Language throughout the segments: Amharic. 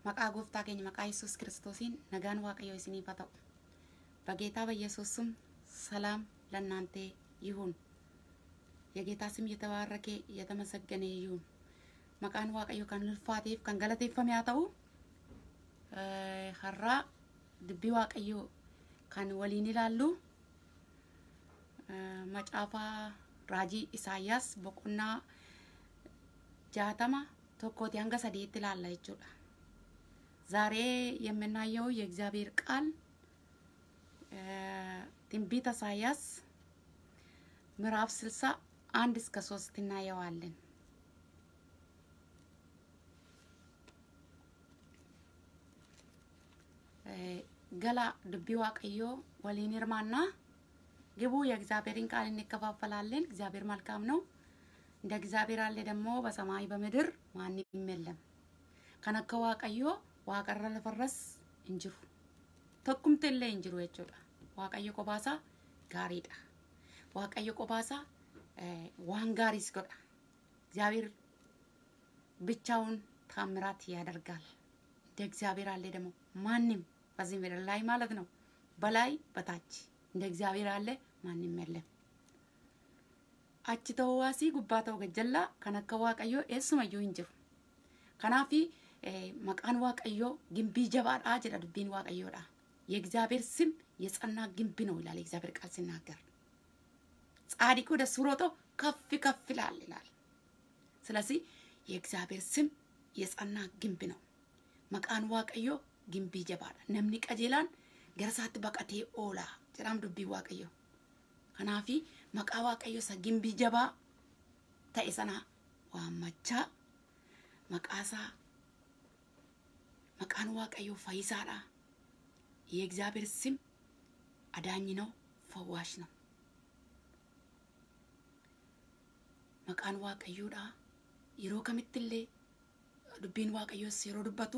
Maqaa gooftaa keenya maqaa Yesuus kiristoosiin nagaan waaqayyoo isiniif haa ta'u. በጌታ በኢየሱስ ስም ሰላም ለእናንተ ይሁን። የጌታ ስም የተባረከ የተመሰገነ ይሁን። መቃን ዋቀዮ ከን ልፋቴፍ ከን ገለቴፈም yaa ta'u har'aa dubbii waaqayyoo kan waliin ilaallu macaafaa raajii isaayyaas boqonnaa jaatama tokkooti hanga sadiitti ilaalla jechuudha። ዛሬ የምናየው የእግዚአብሔር ቃል ትንቢተ ኢሳያስ ምዕራፍ ስልሳ አንድ እስከ ሶስት እናየዋለን። ገላ ድቢ ዋቀዮ ወሊን ይርማና ግቡ የእግዚአብሔርን ቃል እንከፋፈላለን። እግዚአብሔር መልካም ነው። እንደ እግዚአብሔር አለ ደግሞ በሰማይ በምድር ማንም የለም። ከነከ ዋቀዮ ዋቀረ ለፈረስ እንጅሩ tokkumti illee hin jiru jechuudha. Waaqayyo qophaasa gaariidha. Waaqayyo qophaasa waan gaariis godha. እግዚአብሔር ብቻውን ታምራት ያደርጋል። እንደ እግዚአብሔር አለ ደግሞ ማንም በዚህ ምድር ላይ ማለት ነው በላይ በታች እንደ እግዚአብሔር አለ ማንም የለም። achi ta'uu waasii gubbaa ta'uu gajjallaa kan akka waaqayyoo eessumayyuu hin jiru. Kanaafi maqaan waaqayyoo gimbii jabaadhaa jedha dubbiin waaqayyoodha. የእግዚአብሔር ስም የጸና ግንብ ነው ይላል የእግዚአብሔር ቃል ሲናገር። ጻድቁ ደስ ብሎት ከፍ ከፍ ይላል ይላል። ስለዚህ የእግዚአብሔር ስም የጸና ግንብ ነው። መቃን ዋቀዮ ግንቢ ጀባዳ ነምኒ ቀጀላን ገረሳት በቀቴ ኦላ ጀዳም ዱቢ ዋቀዮ ከናፊ መቃ ዋቀዮ ሰ ግንቢ ጀባ ተኤ ሰና ዋመቻ መቃሳ መቃን ዋቀዮ ፈይሳዳ የእግዚአብሔር ስም አዳኝ ነው፣ ፈዋሽ ነው። መቃን ዋቀዮዳ የሮ ከሚትሌ ዱቢን ዋቀዮስ የሮ ዱበቱ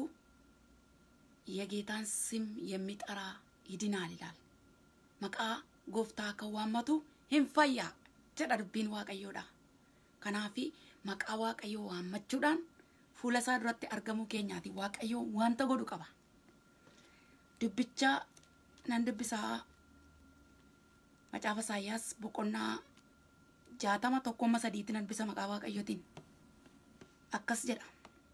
የጌታን ስም የሚጠራ ይድናል ይላል። መቃ ጎፍታ ከዋመቱ ሂንፈያ ጀዳ ዱቢን ዋቀዮዳ ከናፊ መቃ ዋቀዮ ዋመቹዳን ፉለሳ ዱratti argamuu keenyaati waaqayyo wanta godhu qaba. dubbicha nan dubbisaa macaafa isaayyaas boqonnaa jaatama tokkomma sadiitti nan dubbisa maqaa waaqayyotiin akkas jedha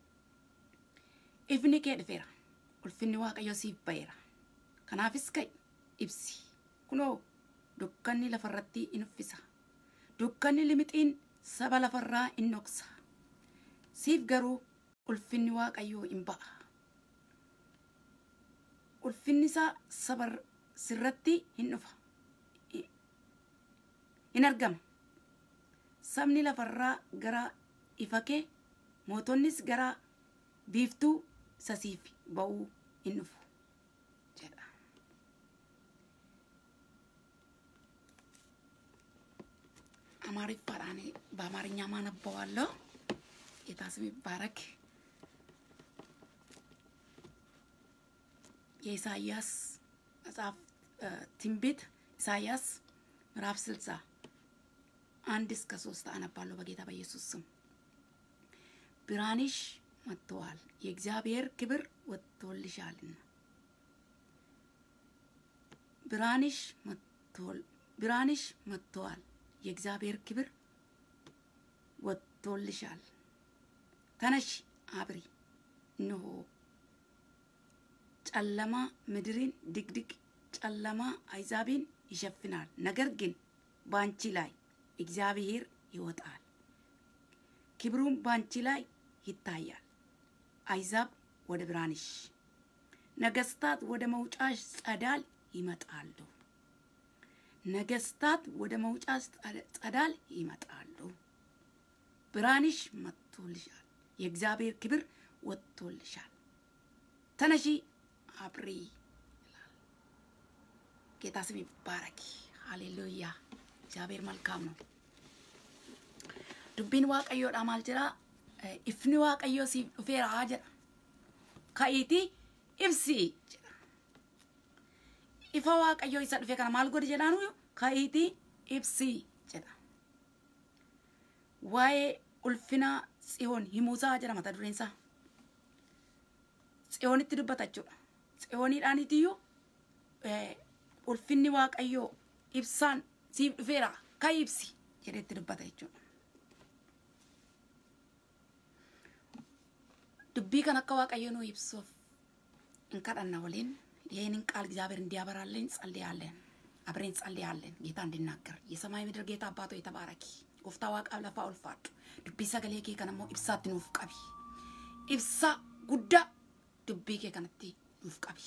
ifni kee dhufeera ulfinni waaqayyo siif ba'eera kanaafis ka'i ibsi kunoo dukkanni lafarratti in uffisa dukkanni limixiin saba lafarraa in dhoksa siif garuu ulfinni waaqayyoo in ba'a ulfinni isaa saba sirratti hin dhufa hin argama sabni lafarraa gara ifa kee mootonnis gara biiftuu sasiif ba'uu hin dhufu jedha አማርኛን በአማርኛ ማነበዋለሁ። ጌታ ስም ይባረክ። የኢሳያስ መጽሐፍ ትንቢት ኢሳያስ ምዕራፍ ስልሳ አንድ እስከ ሶስት አነባለሁ በጌታ በኢየሱስ ስም። ብርሃንሽ መጥተዋል፣ የእግዚአብሔር ክብር ወጥቶልሻልና። ብርሃንሽ መጥተዋል፣ ብርሃንሽ መጥተዋል፣ የእግዚአብሔር ክብር ወጥቶልሻል። ተነሽ አብሪ፣ እነሆ ጨለማ ምድርን ድቅድቅ ጨለማ አይዛብን ይሸፍናል። ነገር ግን በአንቺ ላይ እግዚአብሔር ይወጣል፣ ክብሩም በአንቺ ላይ ይታያል። አይዛብ ወደ ብርሃንሽ፣ ነገስታት ወደ መውጫሽ ጸዳል ይመጣሉ። ነገስታት ወደ መውጫሽ ጸዳል ይመጣሉ። ብርሃንሽ መጥቶልሻል፣ የእግዚአብሔር ክብር ወጥቶልሻል። ተነሺ አብሪ ይላል። ጌታ ስም ይባረክ። ሃሌሉያ። እግዚአብሔር መልካም ነው። ዱቢን ዋቀዮodha maal jedha ifni waaqayyo siif dhufeera jedha ka'iiti ibsi jedha ifa waaqayyo isa dhufe kana maal godhi jedhaan ka'iiti ibsi jedha waa'ee ulfina tsiyoon himuusaa jedha mata dureen isaa tsiyoonitti dubbata jechuudha. Tsiyooniidhaanitiyyuu ulfinni waaqayyoo ibsaan siif dhufeera ka ibsi jedheetti dubbata jechuudha. dubbii kan akka waaqayyo nu ibsuuf hin kadhanna waliin ይህንን ቃል እግዚአብሔር እንዲያበራልን ጸልያለን። አብረን ጸልያለን። ጌታ እንዲናገር የሰማይ ምድር ጌታ አባቶ የተባረኪ ጎፍታ ዋቃ ለፋ ኦልፋዱ ዱቢ ሰገሌ ኬ ከነሞ ኢብሳት ኑፍ ቀቢ ኢብሳ ጉዳ ዱቢ ኬ ከነቲ ኑፍ ቀቢ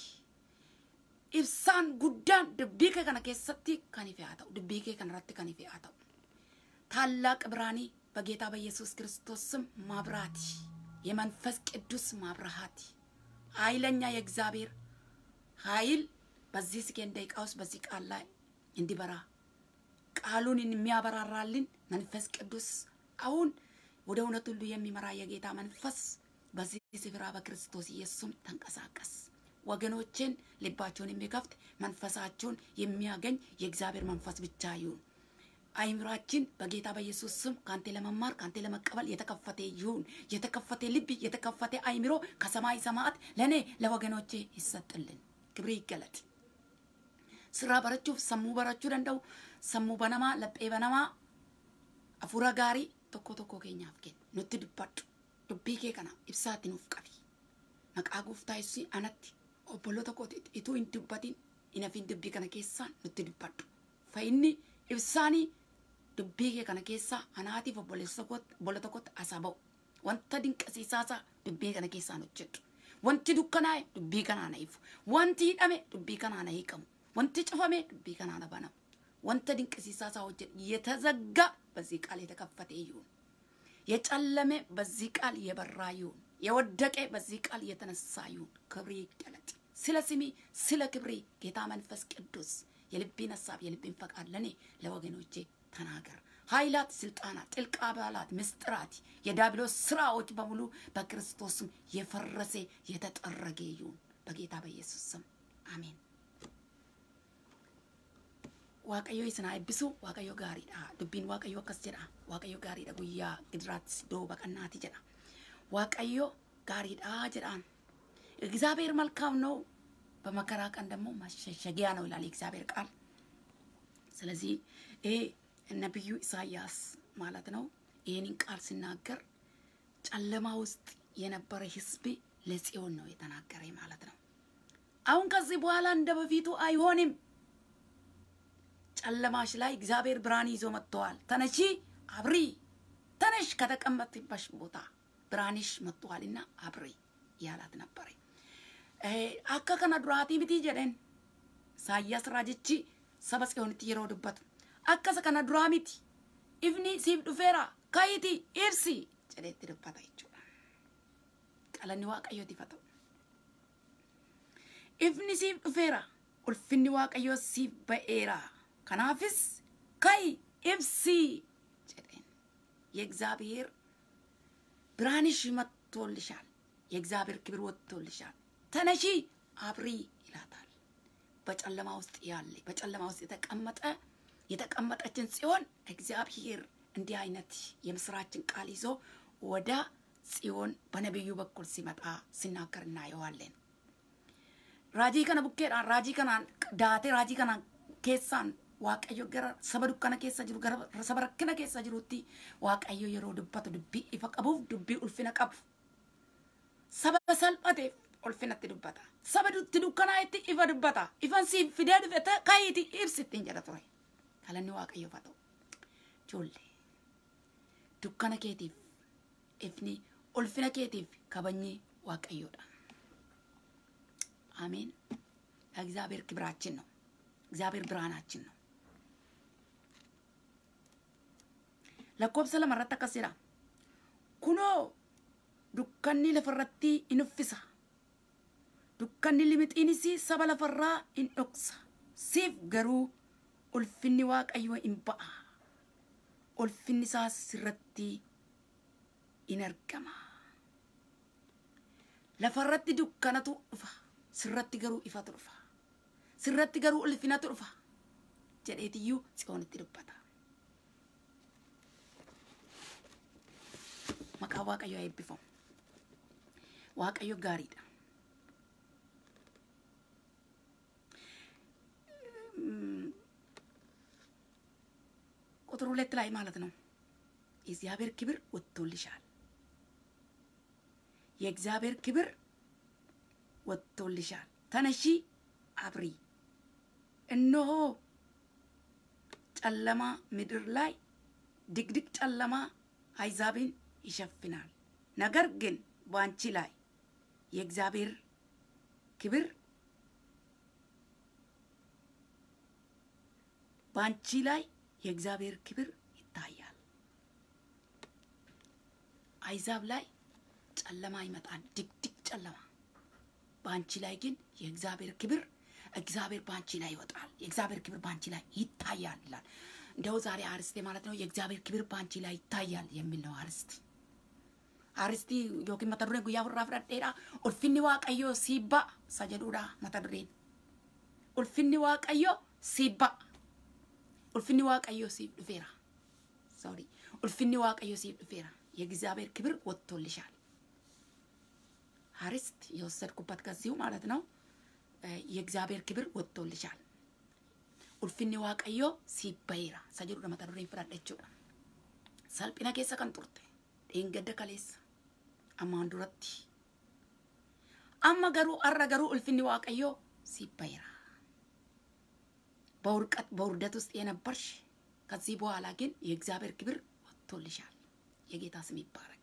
ibsaan guddaan dubbii kee kana keessatti kan ife haa ta'u dubbii kee kana irratti kan ife haa ta'u ታላቅ ብርሃኔ በጌታ በኢየሱስ ክርስቶስ ስም ማብራት የመንፈስ ቅዱስ ማብርሃት ኃይለኛ የእግዚአብሔር ኃይል በዚህ ስኬን ደቂቃ ውስጥ በዚህ ቃል ላይ እንዲበራ ቃሉን የሚያበራራልን መንፈስ ቅዱስ አሁን ወደ እውነት ሁሉ የሚመራ የጌታ መንፈስ በዚህ ስፍራ በክርስቶስ ኢየሱስም ተንቀሳቀስ። ወገኖችን ልባቸውን የሚከፍት መንፈሳቸውን የሚያገኝ የእግዚአብሔር መንፈስ ብቻ ይሁን። አይምራችን በጌታ በኢየሱስ ስም ከአንተ ለመማር ከአንተ ለመቀበል የተከፈተ ይሁን። የተከፈተ ልብ፣ የተከፈተ አይምሮ ከሰማይ ሰማያት ለእኔ ለወገኖቼ ይሰጥልን። ክብር ይገለጥ። ስራ በረchuuf sammuu barachuu danda'u sammuu banamaa laphee banamaa hafuura gaarii tokko tokko keenyaaf kennu nutti dubbadhu dubbii kee kana ibsaatti nuuf qabi maqaa gooftaa yesuus anatti obbolo tokko ituu hin dubbatin hin hafin dubbii kana keessaan nutti dubbadhu fayyinni ibsaanii dubbii kee kana keessaa anaatiif obbola tokkotti asaa ba'u wanta dinqisiisaasaa dubbii kana keessaan hojjedhu wanti dukkanaa'e dubbii kanaan hiifu wanti hidhame dubbii kanaan hiikamu wanti cufame dubbii kanaan banamu wanta dinqisiisaasaa hojjedhu የተዘጋ በዚህ ቃል የተከፈተ ይሁን የጨለመ በዚህ ቃል የበራ ይሁን የወደቀ በዚህ ቃል የተነሳ ይሁን ክብሬ ይገለጥ ስለ ስሜ ስለ ክብሬ ጌታ መንፈስ ቅዱስ የልቤን ሀሳብ የልቤን ፈቃድ ለእኔ ለወገኖቼ ተናገር ኃይላት ስልጣናት ጥልቅ አባላት ምስጢራት የዳብሎስ ስራዎች በሙሉ በክርስቶስም የፈረሰ የተጠረገ ይሁን በጌታ በኢየሱስ ስም አሜን waaqayyo isin haa eebbisu waaqayyo gaariidha dubbiin waaqayyo akkas jedha waaqayyo gaariidha guyyaa gidiraatti doo baqannaati jedha waaqayyo gaariidha jedhaan እግዚአብሔር መልካም ነው በመከራ ቀን ደግሞ መሸሸጊያ ነው ይላል የእግዚአብሔር ቃል ስለዚህ ይሄ ነቢዩ ኢሳያስ ማለት ነው ይህንን ቃል ሲናገር ጨለማ ውስጥ የነበረ ህዝብ ለጽዮን ነው የተናገረ ማለት ነው አሁን ከዚህ በኋላ እንደ በፊቱ አይሆንም ጨለማሽ ላይ እግዚአብሔር ብርሃን ይዞ መጥተዋል። ተነሺ አብሪ፣ ተነሽ ከተቀመጥሽበት ቦታ ብርሃንሽ መጥተዋልና አብሪ ያላት ነበረ። አካ ከነ ዱራቲ ሚቲ ጀደን ኢሳያስ ራጅቺ ሰበ ጽዮንtti yeroo dubbatu akkasa kana duraa miti ifni siif dhufeera kayiti ibsi jedheetti dubbata jechuudha. Qalanni waaqayyootiif haa ta'u. Ifni siif dhufeera ulfinni waaqayyoo siif ba'eera. ከናፍስ ከይ ኢብሲ ጀደን የእግዚአብሔር ብርሃንሽ መጥቶልሻል። የእግዚአብሔር ክብር ወጥቶልሻል። ተነሺ አብሪ ይላታል። በጨለማ ውስጥ ያለ በጨለማ ውስጥ የተቀመጠ የተቀመጠችን ጽዮን እግዚአብሔር እንዲህ አይነት የምስራችን ቃል ይዞ ወደ ጽዮን በነቢዩ በኩል ሲመጣ ሲናገር እናየዋለን። ራጂ ከነ ቡኬድhaan raajii kanaan daatee raajii kanaan keessaan waaqayyo gara saba dukkana keessa jiru gara saba rakkina keessa jirutti waaqayyo yeroo dubbatu dubbii ifa qabuuf dubbii ulfina qabu saba salphateef ulfinatti dubbata saba dutti dukkanaa'etti ifa dubbata ifan siif fidee dhufete kayiiti ibsittiin jedha ture kalanni waaqayyoof haa ta'u ijoollee dukkana keetiif ifni ulfina keetiif kabajni waaqayyoodha አሜን እግዚአብሔር ክብራችን ነው እግዚአብሔር ብርሃናችን ነው lakkoobsa lamarratti akkas jedha kunoo dukkanni lafarratti in uffisa dukkanni limixiinis saba lafarraa in dhoksa siif garuu ulfinni waaqayyoo in ba'a ulfinni isaas sirratti in argama lafarratti dukkanatu dhufa sirratti garuu ifatu dhufa sirratti garuu ulfinatu dhufa jedheetiyyuu tsiyoonitti dubbata maqaa waaqayyo haa eebbifamu waaqayyo gaariidha ቁጥር ሁለት ላይ ማለት ነው የእግዚአብሔር ክብር ወጥቶልሻል። የእግዚአብሔር ክብር ወጥቶልሻል። ተነሺ አብሪ። እነሆ ጨለማ ምድር ላይ ድቅድቅ ጨለማ አሕዛብን ይሸፍናል። ነገር ግን በአንቺ ላይ የእግዚአብሔር ክብር በአንቺ ላይ የእግዚአብሔር ክብር ይታያል። አሕዛብ ላይ ጨለማ ይመጣል፣ ድቅድቅ ጨለማ። በአንቺ ላይ ግን የእግዚአብሔር ክብር እግዚአብሔር በአንቺ ላይ ይወጣል፣ የእግዚአብሔር ክብር በአንቺ ላይ ይታያል ይላል። እንደው ዛሬ አርስቴ ማለት ነው የእግዚአብሔር ክብር በአንቺ ላይ ይታያል የሚል ነው አርስቲ አርስቲ ዮኪን መተ dureen guyyaa furraa fudhadheedha ulfinni waaqayyoo siibba isa jedhuudha mata dureen ulfinni waaqayyoo siibba ulfinni waaqayyoo siif dhufeera ሶሪ ulfinni waaqayyoo siif dhufeera የእግዚአብሔር ክብር ወጥቶልሻል አርስት የወሰድኩበት ከዚሁ ማለት ነው የእግዚአብሔር ክብር ወጥቶልሻል ulfinni waaqayyoo siif baheera isa jedhuudha mata dureen fudhadha jechuudha salphina keessa kan turte dheengadda kaleessa ammaan duratti amma garuu har'a garuu ulfinni waaqayyoo siif baheera በውርደት ውስጥ የነበርሽ ከዚህ በኋላ ግን የእግዚአብሔር ክብር ወጥቶልሻል። የጌታ ስም ይባረክ።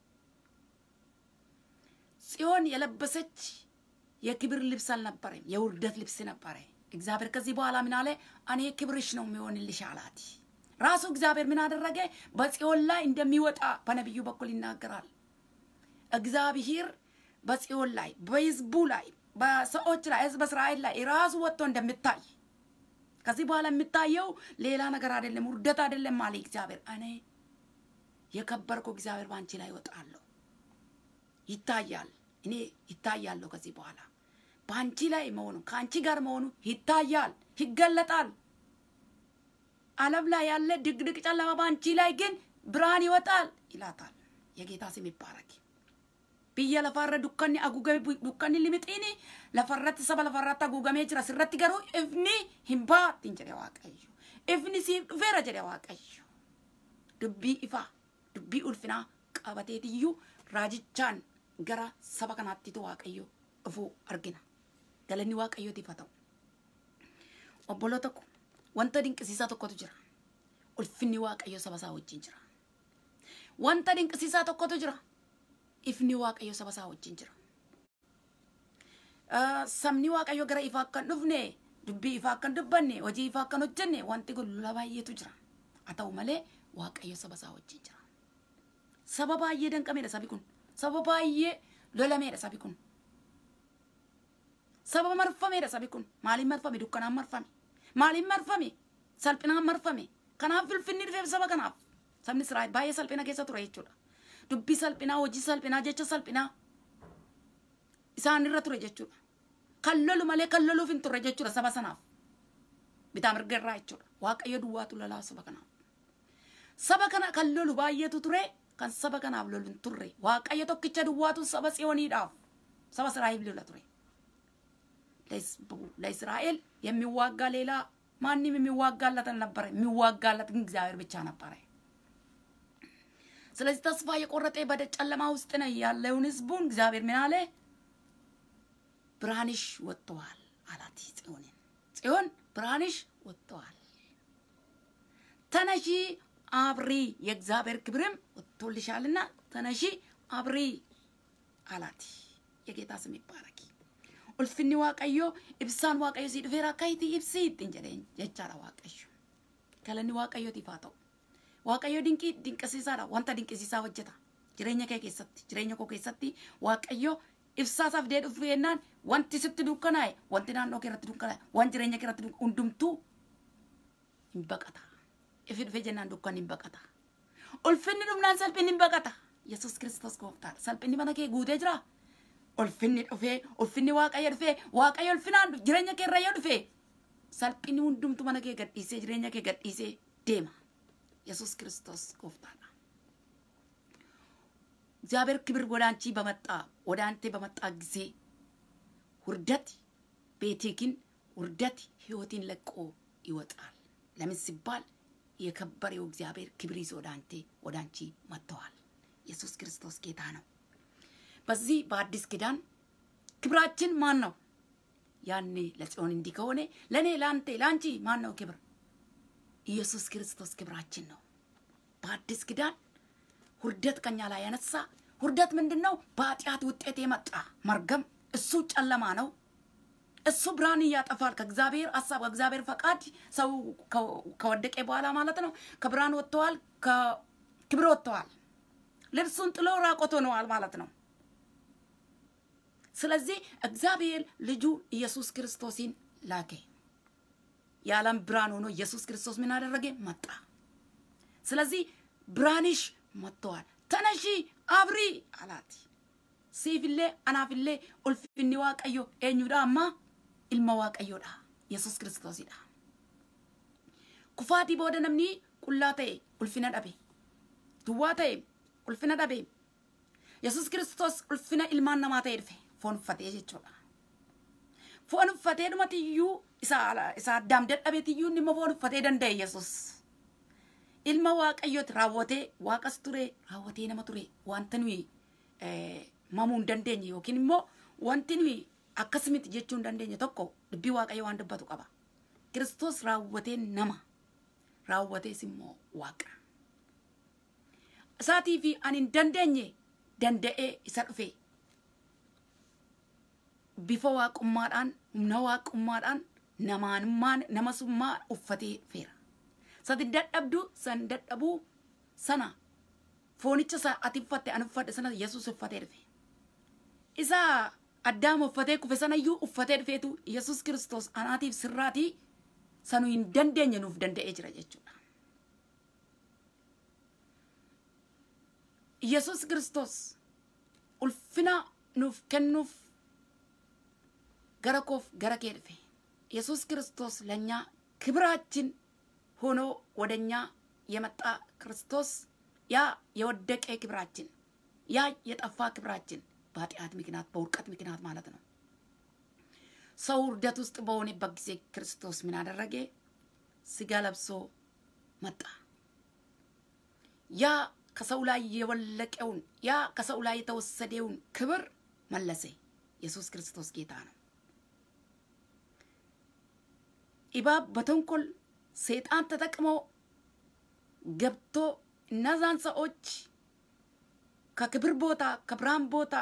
ጽዮን የለበሰች የክብር ልብስ አልነበረም፣ የውርደት ልብስ ነበረ። እግዚአብሔር ከዚህ በኋላ ምን አለ? እኔ ክብርሽ ነው የሚሆንልሽ አላት። ራሱ እግዚአብሔር ምን አደረገ? በጽዮን ላይ እንደሚወጣ በነቢዩ በኩል ይናገራል። እግዚአብሔር በጽዮን ላይ በህዝቡ ላይ በሰዎች ላይ ህዝብ እስራኤል ላይ ራሱ ወጥቶ እንደሚታይ ከዚህ በኋላ የሚታየው ሌላ ነገር አይደለም፣ ውርደት አይደለም አለ እግዚአብሔር። እኔ የከበርኩ እግዚአብሔር በአንቺ ላይ ይወጣለሁ፣ ይታያል። እኔ ይታያለሁ። ከዚህ በኋላ በአንቺ ላይ መሆኑ ከአንቺ ጋር መሆኑ ይታያል፣ ይገለጣል። ዓለም ላይ ያለ ድቅድቅ ጨለማ በአንቺ ላይ ግን ብርሃን ይወጣል ይላታል። የጌታ ስም ይባረክ። biyya lafarra dukkanni haguugame dukkanni limixiini lafarratti saba lafarratti haguugamee jira sirratti garuu ifni hin baattiin jedhe waaqayyo ifni siif dhufeera jedhe waaqayyo dubbii ifaa dubbii ulfinaa qabateetiyyuu raajichaan gara saba kanaattitu waaqayyo dhufuu argina galanni waaqayyootiif haa ta'u obboloota ko wanta dinqisiisaa tokkotu jira ulfinni waaqayyo saba isaa wajjin jira wanta dinqisiisaa tokkotu jira ifni waaqayyo saba isaa wajjin jira. Sabni waaqayyo gara ifaa akkan dhufne dubbii ifaa akkan dubbanne hojii ifaa akkan hojjenne wanti kun lola baay'eetu jira. Haa ta'u malee waaqayyo saba isaa wajjin jira. Saba baay'ee danqameedha sabi kun. Saba baay'ee lolameedha sabi kun. Saba marfameedha sabi kun. Maaliin marfame? Dukkanaan marfame. Maaliin marfame? Salphinaan marfame. Kanaaf ulfinni dhufeef saba kanaaf. Sabni Israa'el baay'ee salphina keessa ture jechuudha. dubbii salphinaa hojii salphinaa jecha salphinaa isaan irra ture jechuudha. Kan lolu malee kan loluuf hin turre jechuudha saba sanaaf. Bitaa mirga irraa jechuudha. Waaqayyo duwwaatu lolaa saba kanaaf. Saba kana kan lolu baay'eetu ture kan saba kanaaf lolu hin turre. Waaqayyo tokkicha duwwaatu saba tsiyooniidhaaf saba Israa'el lola ture. ለእስራኤል የሚዋጋ ሌላ ማንም የሚዋጋለት አልነበረ። የሚዋጋለት ግን እግዚአብሔር ብቻ ነበረ። ስለዚህ ተስፋ የቆረጠ በጨለማ ውስጥ ነው ያለውን ህዝቡን እግዚአብሔር ምን አለ? ብርሃንሽ ወጥተዋል አላት ጽዮንን። ጽዮን ብርሃንሽ ወጥተዋል፣ ተነሺ አብሪ፣ የእግዚአብሔር ክብርም ወጥቶልሻልና ተነሺ አብሪ አላት። የጌታ ስም ይባረክ። ኡልፍኒ ዋቀዮ ኢብሳን ዋቀዮ ሲድፌራ ከይቲ ኢብሲ ittiin jedheen jechaadha waaqayyo. Galanni waaqayyootiif haa ta'u. Waaqayyo dinqii dinqisiisaadha. Wanta dinqisiisaa hojjeta. Jireenya kee keessatti, jireenya koo keessatti Waaqayyo ibsaasaaf dee dhufu jennaan wanti sitti dukkanaa'e, wanti naannoo kee irratti dukkanaa'e, wanti jireenya kee irratti hundumtuu hin baqata. Ifi dhufe jennaan dukkan hin baqata. Ulfinni dhumnaan salphinni hin baqata. Yesuus Kiristoos gooftaadha. Salphinni mana kee guutee jira. Ulfinni dhufee, ulfinni Waaqayyo dhufee, Waaqayyo ulfinaan jireenya kee irra yoo dhufee salphinni hundumtu mana kee gadhiisee jireenya kee gadhiisee deema. ኢየሱስ ክርስቶስ ጎፍታና እግዚአብሔር ክብር ወደ አንቺ በመጣ ወደ አንተ በመጣ ጊዜ ውርደት ቤቴ ግን ውርደት ህይወቴን ለቆ ይወጣል። ለምን ሲባል የከበሬው እግዚአብሔር ክብር ይዞ ወደ አንተ ወደ አንቺ መጥተዋል። ኢየሱስ ክርስቶስ ጌታ ነው። በዚህ በአዲስ ኪዳን ክብራችን ማን ነው? ያኔ ለጽዮን እንዲህ ከሆነ ለእኔ ለአንተ ለአንቺ ማን ነው ክብር? ኢየሱስ ክርስቶስ ክብራችን ነው። በአዲስ ኪዳን ውርደት ከኛ ላይ ያነሳ ውርደት ምንድን ነው? በኃጢአት ውጤት የመጣ መርገም፣ እሱ ጨለማ ነው። እሱ ብርሃን ያጠፋል። ከእግዚአብሔር ሀሳብ ከእግዚአብሔር ፈቃድ ሰው ከወደቀ በኋላ ማለት ነው ከብርሃን ወጥተዋል፣ ከክብር ወጥተዋል። ልብሱን ጥሎ ራቆት ሆነዋል ማለት ነው። ስለዚህ እግዚአብሔር ልጁ ኢየሱስ ክርስቶስን ላከ። የዓለም ብርሃን ሆኖ ኢየሱስ ክርስቶስ ምን አደረገ? መጣ። ስለዚህ ብርሃንሽ መጥተዋል፣ ተነሺ አብሪ አላት። ሲፍሌ አናፍሌ ኡልፍኒ ዋቀዮ ኤኙዳ አማ ilma waaqayyoodha yesus kiristoosidha kufaatii booda namni qullaa ta'e ulfina dhabe duwwaa ta'e ulfina dhabe yesus kiristoos ulfina ilmaan namaa ta'e dhufe foon uffatee jechuudha foon uffatee dhumatiyyuu isa isa addaam dadhabeetiyyuu inni immoo foon uffatee danda'e yesus ilma waaqayyooti raawwatee waaqas ture raawwatee nama ture wanta nuyi mamuu hin dandeenye yookiin immoo wanti nuyi akkasumatti jechuu hin dandeenye tokko dubbii waaqayyo waan dubbatu qaba. Kiristoos raawwatee nama raawwatees immoo waaqa. Isaatii fi ani hin dandeenye danda'ee isa dhufe bifa waaqummaadhaan humna waaqummaadhaan namaanummaan namasummaa uffatee dhufeera. Sati dadhabdu san dadhabuu sana foonicha isa ati uffatte ani uffadhe sana Yesuus uffatee dhufe. Isaa addaam uffatee kufe sanayyuu uffatee dhufeetu yesus kiristoos anaatiif sirraatii sanuu hin dandeenye nuuf danda'ee jira jechuudha. yesus kiristoos ulfina nuuf kennuuf gara koof gara kee dhufe yesus ክርስቶስ ለእኛ ክብራችን ሆኖ ወደኛ የመጣ ክርስቶስ ያ የወደቀ ክብራችን ያ የጠፋ ክብራችን በኃጢአት ምክንያት በውድቀት ምክንያት ማለት ነው። ሰው ውርደት ውስጥ በሆነበት ጊዜ ክርስቶስ ምን አደረገ? ስጋ ለብሶ መጣ። ያ ከሰው ላይ የወለቀውን ያ ከሰው ላይ የተወሰደውን ክብር መለሰ። ኢየሱስ ክርስቶስ ጌታ ነው። እባብ በተንኮል ሰይጣን ተጠቅሞ ገብቶ እነዛን ሰዎች ከክብር ቦታ ከብርሃን ቦታ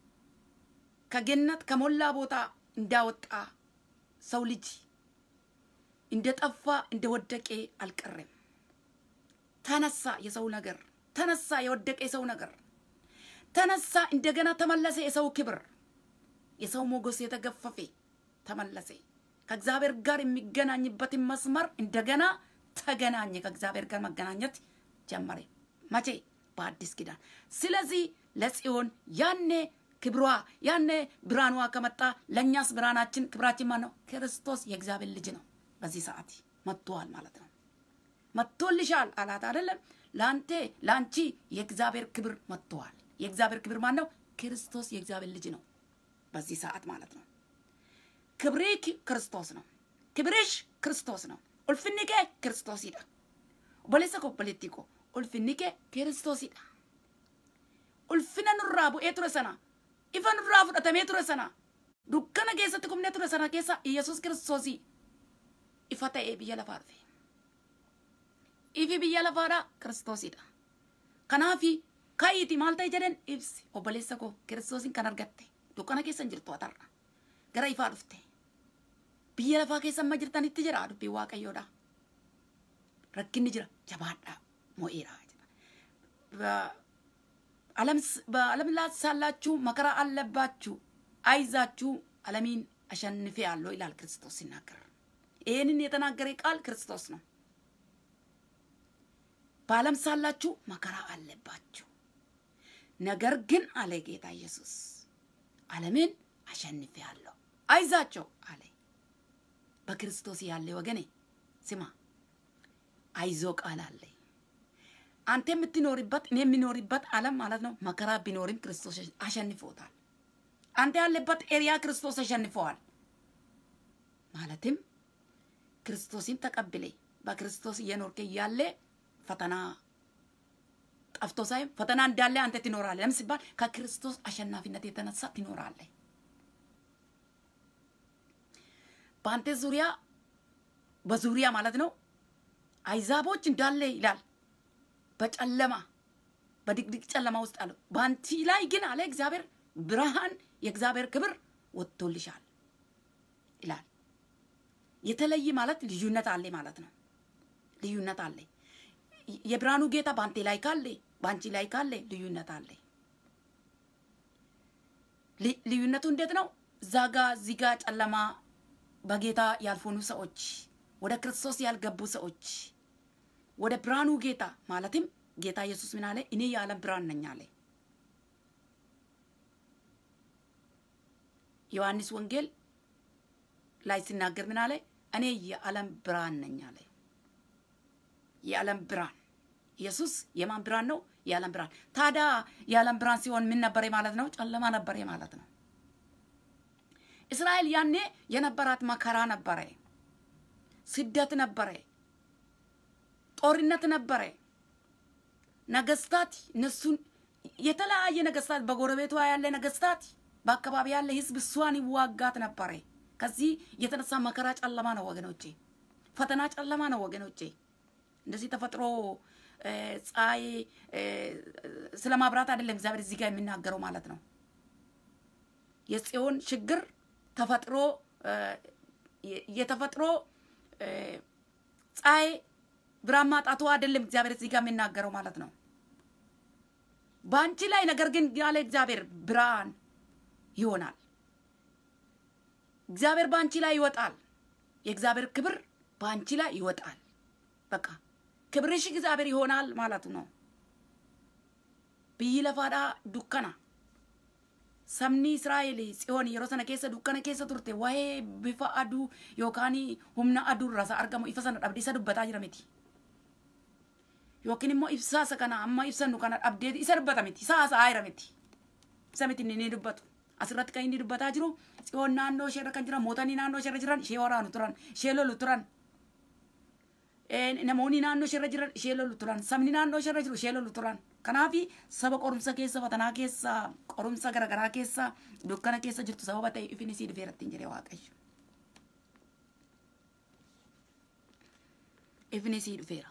ከገነት ከሞላ ቦታ እንዳወጣ ሰው ልጅ እንደጠፋ እንደወደቀ አልቀረም። ተነሳ፣ የሰው ነገር ተነሳ፣ የወደቀ የሰው ነገር ተነሳ፣ እንደገና ተመለሰ። የሰው ክብር፣ የሰው ሞገስ የተገፈፈ ተመለሰ። ከእግዚአብሔር ጋር የሚገናኝበትን መስመር እንደገና ተገናኘ። ከእግዚአብሔር ጋር መገናኘት ጀመረ። መቼ? በአዲስ ኪዳን። ስለዚህ ለጽዮን ያኔ ክብሯ ያኔ ብርሃኗ ከመጣ ለእኛስ ብርሃናችን ክብራችን ማን ነው? ክርስቶስ የእግዚአብሔር ልጅ ነው። በዚህ ሰዓት መጥቷል ማለት ነው። መጥቶልሻል አላት አይደለም? ለአንተ ለአንቺ የእግዚአብሔር ክብር መጥተዋል። የእግዚአብሔር ክብር ማን ነው? ክርስቶስ የእግዚአብሔር ልጅ ነው። በዚህ ሰዓት ማለት ነው። ክብሬ ክርስቶስ ነው። ክብርሽ ክርስቶስ ነው። ኡልፍኒኬ ክርስቶስ ይዳ ቦሌሰ ኮ ቦሌቲኮ ኡልፍኒኬ ክርስቶስ ይዳ ulfina nurraa bu'ee ture sana ifa nurraa fudhatamee ture sana dukkana keessatti kumnee ture sana keessa yesus kiristoosii ifa ta'ee biyya lafaa dhufe ifi biyya lafaadha kiristoosidha kanaafi ka'iiti maal ta'e jedhen ibsi obboleessa koo kiristoosiin kan argatte dukkana keessa hin jirtu atarra gara ifaa dhufte biyya lafaa keessa amma jirtanitti jira dubbiin waaqayyoodha rakkinni jira jabaadha mo'eera በዓለም ላይ ሳላችሁ መከራ አለባችሁ፣ አይዛችሁ ዓለሚን አሸንፌ ያለው ይላል ክርስቶስ ሲናገር። ይህንን የተናገረ ቃል ክርስቶስ ነው። በዓለም ሳላችሁ መከራ አለባችሁ፣ ነገር ግን አለ ጌታ ኢየሱስ ዓለምን አሸንፌ ያለው አይዛቸው አለ። በክርስቶስ ያለ ወገኔ ስማ፣ አይዞ ቃል አለ አንተ የምትኖርበት እኔ የሚኖርበት ዓለም ማለት ነው። መከራ ቢኖርም ክርስቶስ አሸንፎታል። አንተ ያለበት ኤሪያ ክርስቶስ አሸንፈዋል። ማለትም ክርስቶስን ተቀብለ በክርስቶስ እየኖርክ እያለ ፈተና ጠፍቶ ሳይሆን ፈተና እንዳለ አንተ ትኖራለህ። ለምን ሲባል ከክርስቶስ አሸናፊነት የተነሳ ትኖራለህ። በአንተ ዙሪያ በዙሪያ ማለት ነው አይዛቦች እንዳለ ይላል በጨለማ በድቅድቅ ጨለማ ውስጥ አለው። በአንቲ ላይ ግን አለ እግዚአብሔር ብርሃን የእግዚአብሔር ክብር ወጥቶልሻል ይላል። የተለየ ማለት ልዩነት አለ ማለት ነው። ልዩነት አለ። የብርሃኑ ጌታ በአንቴ ላይ ካለ በአንቺ ላይ ካለ ልዩነት አለ። ልዩነቱ እንዴት ነው? እዛ ጋ እዚህ ጋ ጨለማ በጌታ ያልሆኑ ሰዎች፣ ወደ ክርስቶስ ያልገቡ ሰዎች ወደ ብርሃኑ ጌታ ማለትም ጌታ ኢየሱስ ምን አለ? እኔ የዓለም ብርሃን ነኝ አለ። ዮሐንስ ወንጌል ላይ ሲናገር ምን አለ? እኔ የዓለም ብርሃን ነኝ አለ። የዓለም ብርሃን ኢየሱስ የማን ብርሃን ነው? የዓለም ብርሃን። ታዲያ የዓለም ብርሃን ሲሆን ምን ነበረ ማለት ነው? ጨለማ ነበረ ማለት ነው። እስራኤል ያኔ የነበራት መከራ ነበረ፣ ስደት ነበረ፣ ጦርነት ነበረ። ነገስታት እነሱን የተለያየ ነገስታት በጎረቤቷ ያለ ነገስታት በአካባቢ ያለ ህዝብ እሷን ይዋጋት ነበረ። ከዚህ የተነሳ መከራ ጨለማ ነው ወገኖቼ፣ ፈተና ጨለማ ነው ወገኖቼ። እንደዚህ ተፈጥሮ ፀሐይ ስለ ማብራት አይደለም እግዚአብሔር እዚህ ጋር የሚናገረው ማለት ነው። የጽዮን ችግር ተፈጥሮ የተፈጥሮ ፀሐይ ብርሃን ማጣቱ አይደለም እግዚአብሔር እዚህ ጋር የሚናገረው ማለት ነው። በአንቺ ላይ ነገር ግን ያለ እግዚአብሔር ብርሃን ይሆናል። እግዚአብሔር በአንቺ ላይ ይወጣል። የእግዚአብሔር ክብር በአንቺ ላይ ይወጣል። በቃ ክብርሽ እግዚአብሔር ይሆናል ማለቱ ነው። ብይ ለፋዳ ዱከና sabni israa'el tsiyoon yeroo sana keessa dukkana keessa turte waa'ee bifa aduu yookaan humna aduu irraa isa argamu ifa sana dhabdee isa dubbataa jira miti. Yookiin immoo ibsaa isa kana amma ibsannu kana dhabdee isa dubbata miti. Isa haasa'aa jira miti. Isa miti inni dubbatu. Asirratti kan inni dubbataa jiru tsiyoon naannoo ishee irra kan jiran mootonni naannoo ishee irra jiran ishee waraanu turan ishee lolu turan. Namoonni naannoo ishee irra jiran ishee lolu turan sabni naannoo ishee irra jiru ishee lolu turan. Kanaaf saba qorumsa keessa fatanaa keessa qorumsa garaagaraa keessa dukkana keessa jirtu sababa ta'e ifni sii dhufeera ittiin jedhee waaqayyo. Ifni sii dhufeera.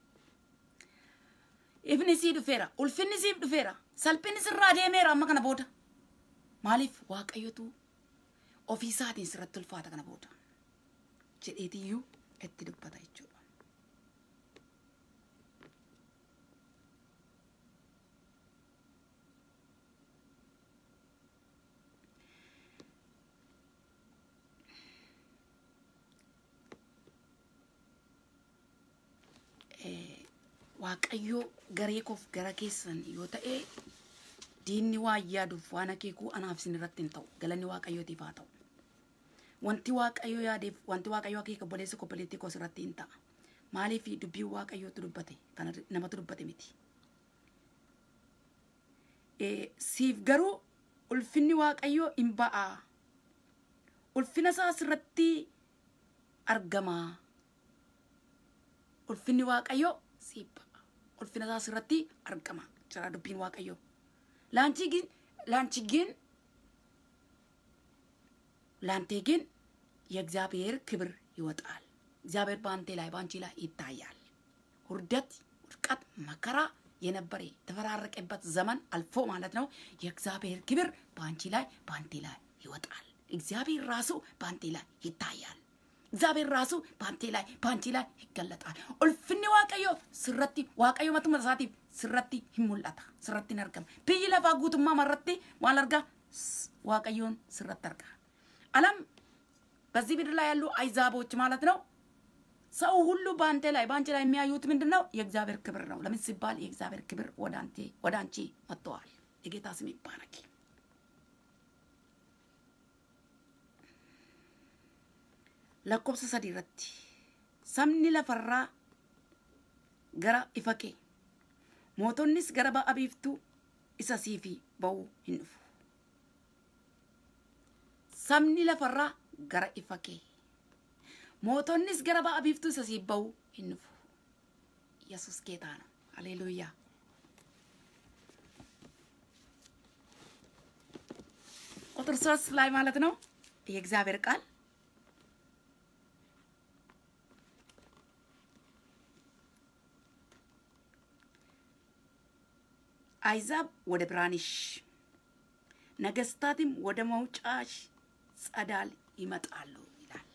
Ifni sii dhufeera. Ulfinni siif dhufeera. Salphinni sirraa deemeera amma kana booda. Maaliif waaqayyotu ofii isaatiin sirratti ulfaata kana booda. Jedheetiyyuu itti dubbata jechuudha. waaqayyo garee koof gara keessan yoo ta'e diinni waa yaaduuf waan akeekuu anaaf isin irratti hin ta'u galanni waaqayyootiif haa ta'u. Wanti waaqayyo yaadeef wanti waaqayyo akeeka obboleessa obboleettii koos irratti hin ta'a. Maaliif dubbiin waaqayyootu dubbate kan namatu dubbate miti. Siif garuu ulfinni waaqayyoo hin ba'a. Ulfina isaas irratti argama. Ulfinni waaqayyoo siif ba'a. ulfina isaas irratti argama jira dubbiin waaqayyoo. Laanchi gin laanchi gin ላንተ ግን የእግዚአብሔር ክብር ይወጣል። እግዚአብሔር በአንተ ላይ በአንቺ ላይ ይታያል። ውርደት፣ ውድቀት፣ መከራ የነበረ የተፈራረቀበት ዘመን አልፎ ማለት ነው። የእግዚአብሔር ክብር በአንቺ ላይ በአንቴ ላይ ይወጣል። እግዚአብሔር ራሱ በአንቴ ላይ ይታያል። እግዚአብሔር ራሱ በአንቴ ላይ በአንቺ ላይ ይገለጣል። ኡልፍኒ ዋቀዮ ስረቲ ዋቀዮ መቱመ ሳቲፍ ስረቲ ሂሙላታ ስረቲ ነርገም ብይ ለፋ ጉቱማ መረቲ ማለርጋ ዋቀዮን ስረት አርጋ አለም በዚህ ምድር ላይ ያሉ አይዛቦች ማለት ነው። ሰው ሁሉ በአንተ ላይ በአንቺ ላይ የሚያዩት ምንድን ነው? የእግዚአብሔር ክብር ነው። ለምን ሲባል የእግዚአብሔር ክብር ወደ አንተ ወደ አንቺ መጥተዋል። የጌታ ስም ይባረክ። lakkoofsa sadii irratti sabni lafarraa gara ifa kee mootonnis gara ba'a biiftuu isa siifi ba'uu hin dhufu. Sabni lafarraa gara ifa kee mootonnis gara ba'a biiftuu isa siif ba'uu እንፉ። ኢየሱስ ጌታ ነው። ሃሌሉያ። ቁጥር ሶስት ላይ ማለት ነው የእግዚአብሔር ቃል አይዛብ ወደ ብርሃንሽ ነገስታትም ወደ መውጫሽ ጸዳል ይመጣሉ ይላል።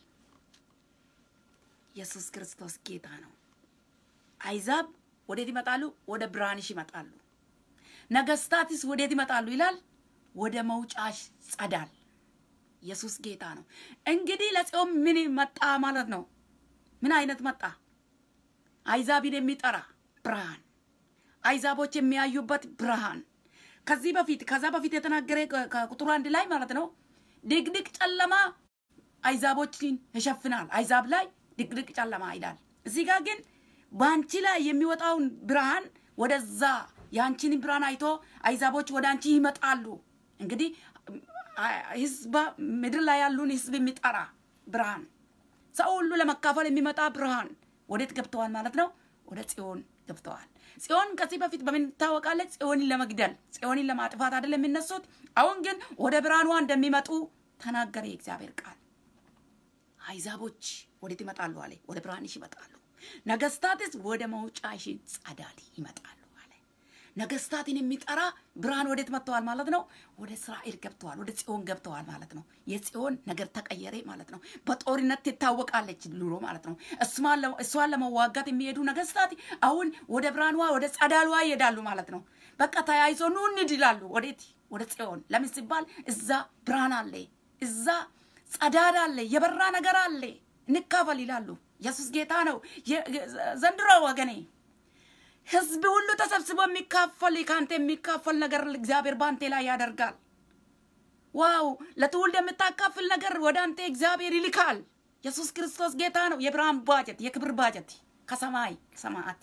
ኢየሱስ ክርስቶስ ጌታ ነው። አይዛብ ወዴት ይመጣሉ? ወደ ብርሃንሽ ይመጣሉ። ነገስታትስ ወዴት ይመጣሉ ይላል? ወደ መውጫሽ ጸዳል። ኢየሱስ ጌታ ነው። እንግዲህ ለጽዮን ምን መጣ ማለት ነው? ምን አይነት መጣ? አይዛብን የሚጠራ ብርሃን፣ አይዛቦች የሚያዩበት ብርሃን። ከዚህ በፊት ከዛ በፊት የተናገረ ከቁጥሩ አንድ ላይ ማለት ነው ድቅድቅ ጨለማ አይዛቦችን ይሸፍናል። አይዛብ ላይ ድቅድቅ ጨለማ ይላል። እዚህ ጋር ግን በአንቺ ላይ የሚወጣውን ብርሃን ወደዛ የአንቺን ብርሃን አይቶ አይዛቦች ወደ አንቺ ይመጣሉ። እንግዲህ ህዝብ ምድር ላይ ያሉን ህዝብ የሚጠራ ብርሃን፣ ሰው ሁሉ ለመካፈል የሚመጣ ብርሃን ወዴት ገብተዋል ማለት ነው? ወደ ጽዮን ገብተዋል። ጽዮን ከዚህ በፊት በምን ትታወቃለች? ጽዮንን ለመግደል ጽዮንን ለማጥፋት አይደለም የሚነሱት። አሁን ግን ወደ ብርሃኗ እንደሚመጡ ተናገረ የእግዚአብሔር ቃል። አይዛቦች ወዴት ይመጣሉ አለ? ወደ ብርሃንሽ ይመጣሉ። ነገስታትስ ወደ መውጫሽ ጸዳል ይመጣሉ አለ። ነገስታትን የሚጠራ ብርሃን ወዴት መጥተዋል ማለት ነው? ወደ እስራኤል ገብተዋል፣ ወደ ጽዮን ገብተዋል ማለት ነው። የጽዮን ነገር ተቀየረ ማለት ነው። በጦርነት ትታወቃለች ድሮ ማለት ነው። እሷን ለመዋጋት የሚሄዱ ነገስታት አሁን ወደ ብርሃኗ ወደ ጸዳሏ ይሄዳሉ ማለት ነው። በቃ ተያይዞ ኑ እንሂድ ይላሉ። ወዴት? ወደ ጽዮን። ለምን ሲባል እዛ ብርሃን አለ፣ እዛ ጸዳድ አለ፣ የበራ ነገር አለ፣ እንካፈል ይላሉ። ኢየሱስ ጌታ ነው። ዘንድሮ ወገኔ ህዝብ ሁሉ ተሰብስቦ የሚካፈል ከአንተ የሚካፈል ነገር እግዚአብሔር በአንተ ላይ ያደርጋል። ዋው! ለትውልድ የምታካፍል ነገር ወደ አንተ እግዚአብሔር ይልካል። ኢየሱስ ክርስቶስ ጌታ ነው። የብርሃን ባጀት፣ የክብር ባጀት ከሰማይ ሰማዓት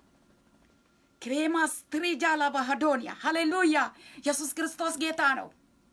ክሬማስ ትሪጃላ ባህዶንያ ሃሌሉያ! ኢየሱስ ክርስቶስ ጌታ ነው።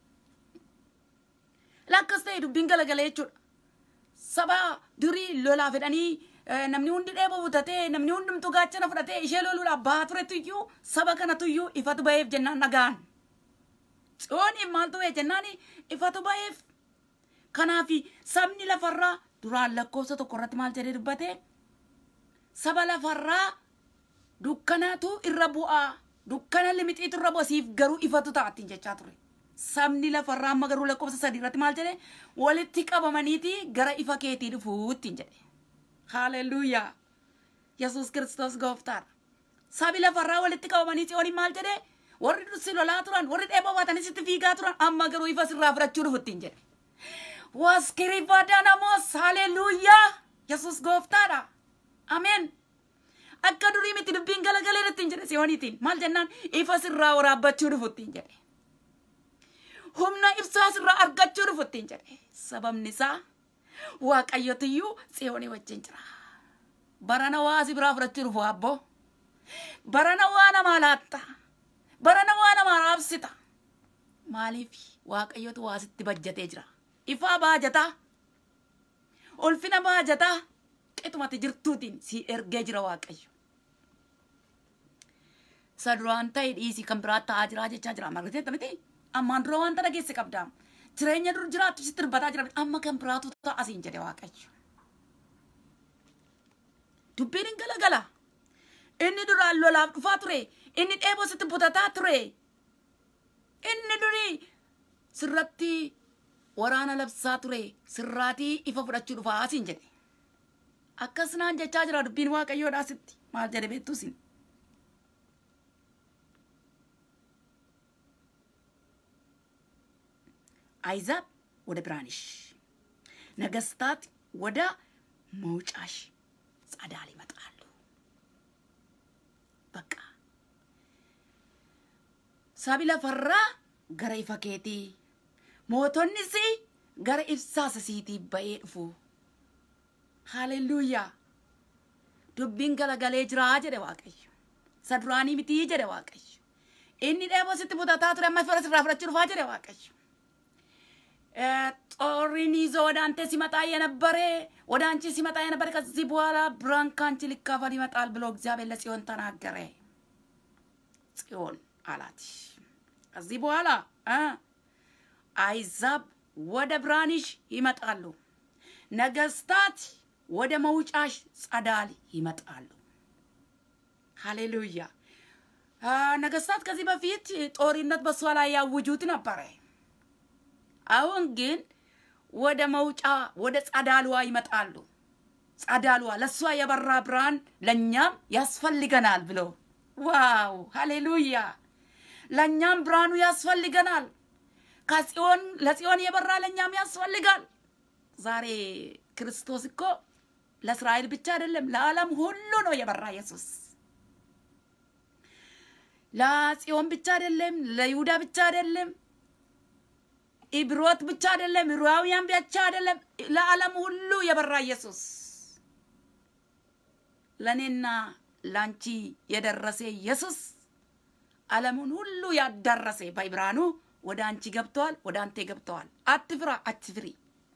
ላከስ ta'e dubbiin galagala jechuudha. Saba durii lolaa fedhanii namni hundi dheeboo butatee namni hundumtu gaachana fudhatee ishee loluudhaaf bahaa turetu iyyuu saba kanatu iyyuu ifatu ba'eef jennaan nagaan. Tsiyooniif maaltu ba'e jennaan ifatu ba'eef. Kanaaf sabni lafarraa duraan lakkoofsa tokko irratti maal jedhee dubbate saba lafarraa dukkanatu irra bu'aa dukkana limixiitu irra bu'a siif garuu ifatu ta'attiin jechaa ture. sabni lafarraa amma garuu lakkoofsa sadii irratti maal jedhe walitti qabamaniiti gara ifa keetii dhufuuttiin jedhe haaleluyyaa yesus kiristoos gooftaadha sabi lafarraa walitti qabamanii tsiyooniin maal jedhe warri dursi lolaa turan warri dheeboo baatanii sitti fiigaa turan amma garuu ifa sirraa fudhachuu dhufuttiin jedhe waskirifaadanamoos haaleluyyaa yesus gooftaadha ameen akka durii miti dubbiin galagalee irratti jedhe tsiyooniitiin maal jennaan ifa sirraa waraabbachuu dhufuttiin jedhe humna ibsaa sirraa argachuu dhufuttiin jedhe sababni isaa waaqayyotiyyuu tsiyoonii wajjin jira barana waa si biraa fudhachuu dhufu abbo barana waa namaa laatta barana waa namaa raabsita maaliif waaqayyotu waa sitti bajjatee jira ifaa baajataa ulfina baajataa qixumati jirtuutiin si ergee jira waaqayyo isa duraan ta'e dhiisii kan biraa ta'aa jiraa jechaa jira margateetta miti ammaan dura wanta dhageesse qabda jireenya dur jiraattu sitti dubbataa jira amma kan biraatu ta'a siin jedhe waaqayyo dubbiin hin galagala inni duraan lolaaf dhufaa ture inni dheeboo sitti butataa ture inni durii sirratti waraana labsaa ture sirraatii ifa fudhachuu dhufaa siin jedhe akkas naan jechaa jira dubbiin waaqayyoodhaa sitti maal jedhe beektu sin አይዛብ ወደ ብርሃንሽ፣ ነገስታት ወደ መውጫሽ ጸዳል ይመጣሉ። በቃ ሳቢ ለፈራ ገረ ኢፈኬቲ ሞቶኒሲ ገረ ኢብሳሰ ሲቲ በኤ ዱፉ ሃሌሉያ ዱቢን ገለገሌ ጅራ ጀደ ዋቀዩ ሰዱራኒ ሚቲ ጀደ ዋቀዩ inni dheeboo sitti butataa ture amma fira sirraa fudhachuu dhufaa jedhe waaqayyo ጦሪን ይዞ ወደ አንተ ሲመጣ የነበረ ወደ አንቺ ሲመጣ የነበረ ከዚህ በኋላ ብርሃን ከአንቺ ሊካፈል ይመጣል ብሎ እግዚአብሔር ለጽዮን ተናገረ። ጽዮን አላት ከዚህ በኋላ እ አይዛብ ወደ ብርሃንሽ ይመጣሉ፣ ነገስታት ወደ መውጫሽ ጸዳል ይመጣሉ። ሃሌሉያ። ነገስታት ከዚህ በፊት ጦርነት በሷ ላይ ያውጁት ነበረ። አሁን ግን ወደ መውጫ ወደ ጸዳሏ ይመጣሉ። ጸዳሏ ለእሷ የበራ ብርሃን ለእኛም ያስፈልገናል ብሎ ዋው ሃሌሉያ። ለእኛም ብርሃኑ ያስፈልገናል። ከጽዮን ለጽዮን የበራ ለእኛም ያስፈልጋል። ዛሬ ክርስቶስ እኮ ለእስራኤል ብቻ አይደለም ለዓለም ሁሉ ነው የበራ ኢየሱስ። ለጽዮን ብቻ አይደለም፣ ለይሁዳ ብቻ አይደለም፣ ኢብሮት ብቻ አይደለም፣ ዕብራውያን ብቻ አይደለም፣ ለዓለም ሁሉ የበራ ኢየሱስ ለእኔና ለአንቺ የደረሰ ኢየሱስ ዓለሙን ሁሉ ያዳረሰ በብርሃኑ ወደ አንቺ ገብተዋል፣ ወደ አንተ ገብተዋል። አትፍራ፣ አትፍሪ።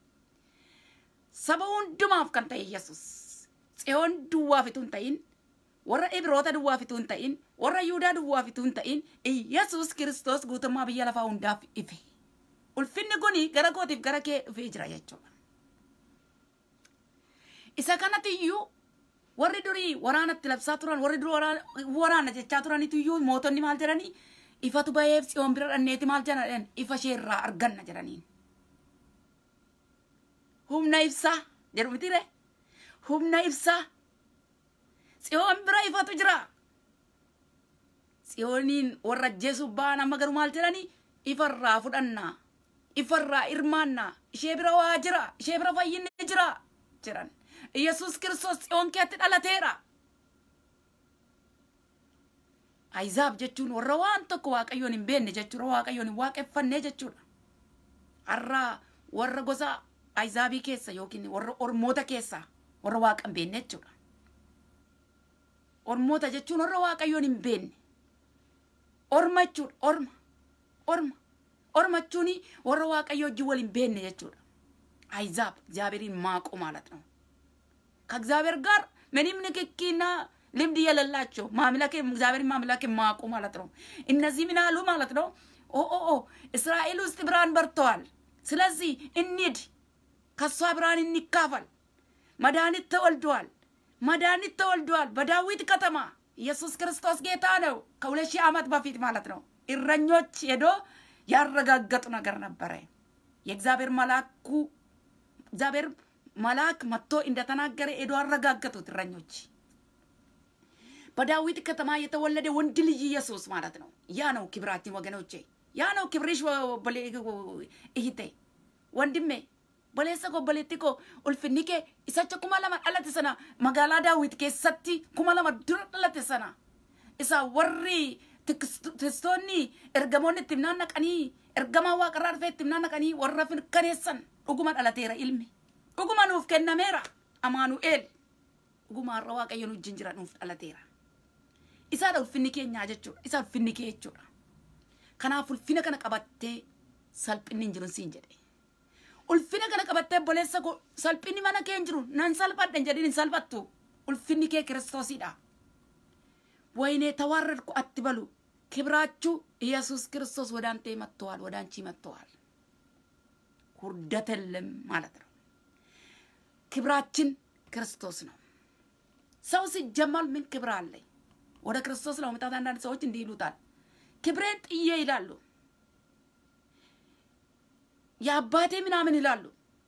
saba hundumaaf kan ta'e yesus tsiyoon duwwaa fituu hin ta'in warra ibroota duwwaa fituu hin ta'in warra yihudaa duwwaa fituu hin ta'in yesus kiristoos guutummaa biyya lafaa hundaaf ife ulfinni kun gara kootiif gara kee dhufee jira jechuudha isa kanatti iyyuu warri durii waraanatti labsaa turan warri durii waraana jechaa turanitu iyyuu mootonni maal jedhanii ifatu baheef tsiyoon bira dhanneeti maal jedhan ifa ishee irraa arganna jedhaniin humna ibsaa jedhu mitire humna ibsaa tsiyoon bira ifatu jira tsiyooniin warra ajjeesuuf ba'an amma garuu maal jedhani ifarraa fudhannaa ifarraa hirmaannaa ishee bira waa jira ishee bira fayyinni jira jedhan yesus kiristoos tsiyoon keetti dhalateera Ayizaab jechuun warra waan tokko waaqayyoon hin beekne jechuudha waaqayyoon hin waaqeffanne jechuudha har'aa warra gosa ayizaabii keessa yookiin warra ormoota keessa warra waaqa hin beekne jechuudha. Ormoota jechuun warra waaqayyoon hin beekne. Orma jechuudha. Orma. Orma. Orma jechuun warra waaqayyoo wajjin wal hin beekne jechuudha. አይዛብ እግዚአብሔርን ማቁ ማለት ነው። ከእግዚአብሔር ጋር ምንም ንክኪና ልምድ የሌላቸው ማምለክ እግዚአብሔርን ማምለክ ማቁ ማለት ነው። እነዚህ ምን አሉ ማለት ነው? ኦ ኦ ኦ እስራኤል ውስጥ ብርሃን በርተዋል። ስለዚህ እንሂድ ከሷ ብርሃን እንካፈል። መድኃኒት ተወልዷል። መድኃኒት ተወልዷል በዳዊት ከተማ። ኢየሱስ ክርስቶስ ጌታ ነው። ከሁለት ሺህ ዓመት በፊት ማለት ነው። እረኞች ሄዶ ያረጋገጡ ነገር ነበረ። የእግዚአብሔር መልአኩ እግዚአብሔር መልአክ መጥቶ እንደተናገረ ሄዶ አረጋገጡት እረኞች። በዳዊት ከተማ የተወለደ ወንድ ልጅ ኢየሱስ ማለት ነው። ያ ነው ክብራችን ወገኖቼ፣ ያ ነው ክብርሽ እህቴ፣ ወንድሜ boleessa obboleetti koo ulfinni kee isacha kuma lama dhalate sana magaalaa daawit keessatti kuma lama dura dhalate sana isa warri tistoonni ergamoonni itti himnaan naqanii ergamaa waaqarraa dhufee itti himnaan naqanii warra mirkaneessan dhuguma dhalateera ilmi dhuguma nuuf kennameera amaanu'eel dhuguma har'a waaqayyo nu wajjin jira nuuf dhalateera isaadha ulfinni keenyaa jechuudha isa ulfinni kee jechuudha kanaaf ulfina kana qabattee salphinni hin jiru siin jedhe ulfina kana qabattee boleessa koo salphinni mana kee hin jiru nan salphadha jedhin hin salphattu ulfinni kee kiristoosidha ወይኔ ተዋረድኩ አትበሉ ክብራችሁ ኢየሱስ ክርስቶስ ወደ አንተ መጥተዋል ወደ አንቺ መጥተዋል ውርደት የለም ማለት ነው ክብራችን ክርስቶስ ነው ሰው ሲጀመር ምን ክብር አለኝ ወደ ክርስቶስ ለመምጣት አንዳንድ ሰዎች እንዲህ ይሉታል ክብሬን ጥዬ ይላሉ የአባቴ ምናምን ይላሉ።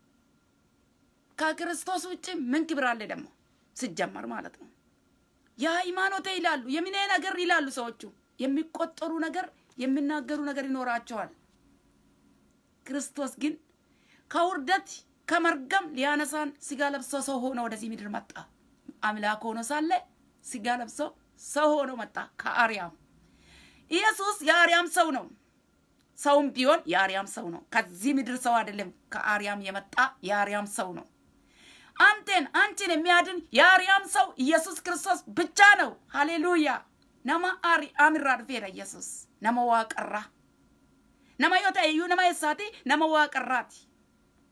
ከክርስቶስ ውጭ ምን ክብር አለ ደግሞ ሲጀመር ማለት ነው። የሃይማኖቴ ይላሉ፣ የምኔ ነገር ይላሉ ሰዎቹ። የሚቆጠሩ ነገር የሚናገሩ ነገር ይኖራቸዋል። ክርስቶስ ግን ከውርደት ከመርገም ሊያነሳን ስጋ ለብሶ ሰው ሆኖ ወደዚህ ምድር መጣ። አምላክ ሆኖ ሳለ ስጋ ለብሶ ሰው ሆኖ መጣ ከአርያም። ኢየሱስ የአርያም ሰው ነው። ሰውም ቢሆን የአርያም ሰው ነው። ከዚህ ምድር ሰው አይደለም። ከአርያም የመጣ የአርያም ሰው ነው። አንተን አንቺን የሚያድን የአርያም ሰው ኢየሱስ ክርስቶስ ብቻ ነው። ሃሌሉያ ነማ አርያም irraa dhufeera ኢየሱስ nama waaqarraa nama yoo ta'e iyyuu nama eessaati nama waaqarraati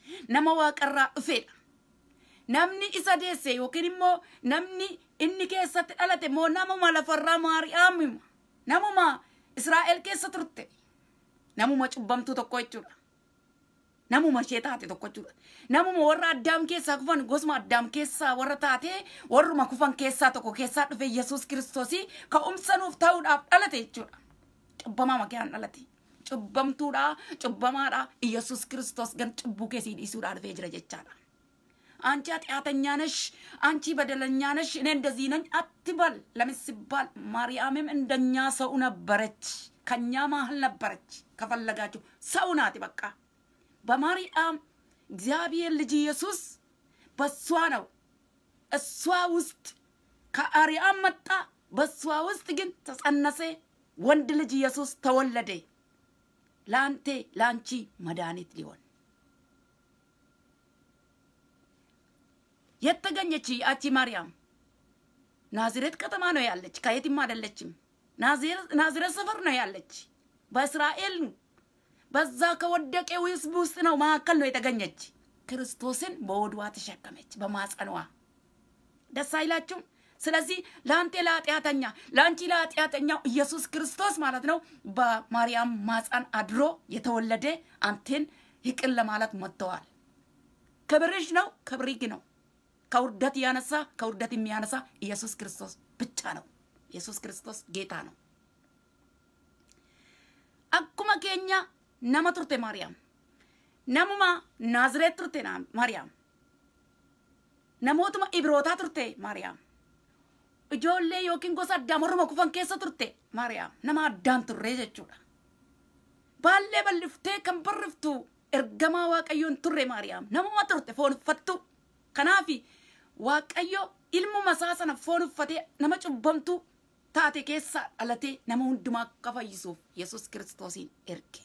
nama waaqarraa dhufeedha. Namni isa deesse yookiin immoo namni inni keessatti dhalate immoo namuma lafarraa Maariyaamima. Namuma Israa'el keessa turte. Namuma cubbamtuu tokko jechuudha. Namuma ishee taate tokko jechuudha. Namuma warra addaam keessaa kufan gosuma addaam keessaa warra taate warruma kufan keessaa tokko keessaa dhufe Yesuus kiristoosii ka'umsa nuuf ta'uudhaaf dhalate jechuudha. Cubbamaa makiyaan dhalate. Cubbamtuudha, cubbamaadha. Yesuus kiristoos gan cubbuu keessii dhiisuudhaa dhufee jira jechaadha. አንቺ ኃጢአተኛ ነሽ፣ አንቺ በደለኛ ነሽ፣ እኔ እንደዚህ ነኝ አትበል። ለምን ሲባል ማርያምም እንደኛ ሰው ነበረች፣ ከኛ መሀል ነበረች። ከፈለጋችሁ ሰው ናት። በቃ በማርያም እግዚአብሔር ልጅ ኢየሱስ በሷ ነው። እሷ ውስጥ ከአርያም መጣ፣ በሷ ውስጥ ግን ተጸነሰ፣ ወንድ ልጅ ኢየሱስ ተወለደ። ለአንቴ ለአንቺ መድኃኒት ሊሆን የተገኘች ያቺ ማርያም ናዝሬት ከተማ ነው ያለች፣ ከየትም አይደለችም። ናዝሬት ሰፈር ነው ያለች፣ በእስራኤል በዛ ከወደቀ ሕዝብ ውስጥ ነው መካከል ነው የተገኘች። ክርስቶስን በወድዋ ተሸከመች፣ በማጸኗ። ደስ አይላችሁም? ስለዚህ ለአንቴ ለኃጢአተኛ ለአንቺ ለኃጢአተኛው ኢየሱስ ክርስቶስ ማለት ነው በማርያም ማፀን አድሮ የተወለደ አንቴን ይቅር ለማለት መጥተዋል። ክብርሽ ነው፣ ክብሪግ ነው። ከውርደት ያነሳ ከውርደት የሚያነሳ ኢየሱስ ክርስቶስ ብቻ ነው። ኢየሱስ ክርስቶስ ጌታ ነው። አኩመ ኬኛ ነመ ቱርቴ ማርያም ነሙማ ናዝሬት ቱርቴ ማርያም ነሞቱማ ኢብሮታ ቱርቴ ማርያም ijoollee yookiin gosa addaa morma kufan keessa turte maariyaam nama addaan turree jechuudha. Baallee balliftee kan barriftu ergamaa waaqayyoon turre maariyaam namuma turte foon uffattu. Kanaaf waaqayyo ilmuma isaa sana foon uffatee nama cubbamtuu taate keessa dhalatee nama hundumaa akka fayyisuuf Yesuus kiristoosiin erge.